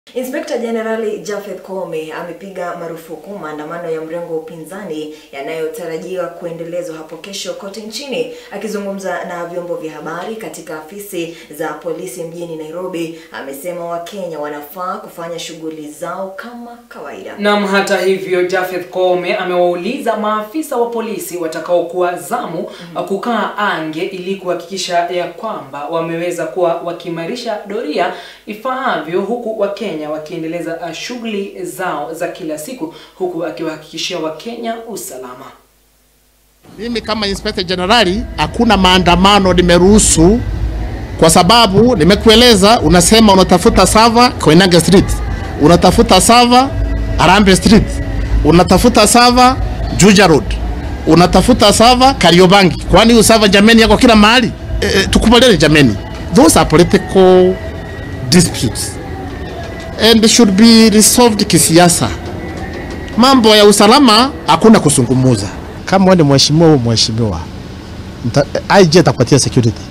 Inspekta Jenerali Japhet Koome amepiga marufuku maandamano ya mrengo wa upinzani yanayotarajiwa kuendelezwa hapo kesho kote nchini. Akizungumza na vyombo vya habari katika afisi za polisi mjini Nairobi, amesema Wakenya wanafaa kufanya shughuli zao kama kawaida. Naam, hata hivyo Japhet Koome amewauliza maafisa wa polisi watakaokuwa zamu kukaa ange ili kuhakikisha ya kwamba wameweza kuwa wakiimarisha doria ifaavyo, huku Wakenya wakiendeleza uh, shughuli zao za kila siku, huku akiwahakikishia Wakenya usalama. Mimi kama Inspector Generali hakuna maandamano nimeruhusu, kwa sababu nimekueleza, unasema unatafuta sava Koinange Street, unatafuta sava Arambe Street, unatafuta sava Juja Road, unatafuta sava Kariobangi. Kwani hiyo sava jameni yako kila mahali? E, e, tukubaliane jameni, those are political disputes and should be resolved kisiasa. Mambo ya usalama hakuna kusungumuza. kama wewe ni mheshimiwa au mheshimiwa, mta- IG atakupatia security.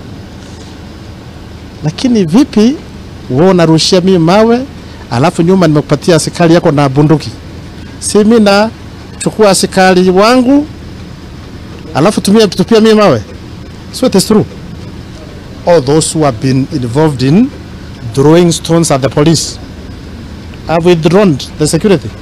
Lakini vipi wewe unarushia mimi mawe, alafu nyuma nimekupatia askari yako na bunduki? Si mimi na chukua askari wangu alafu tumia tupia mimi mawe? So it is true. All those who have been involved in throwing stones at the police have withdrawn the security.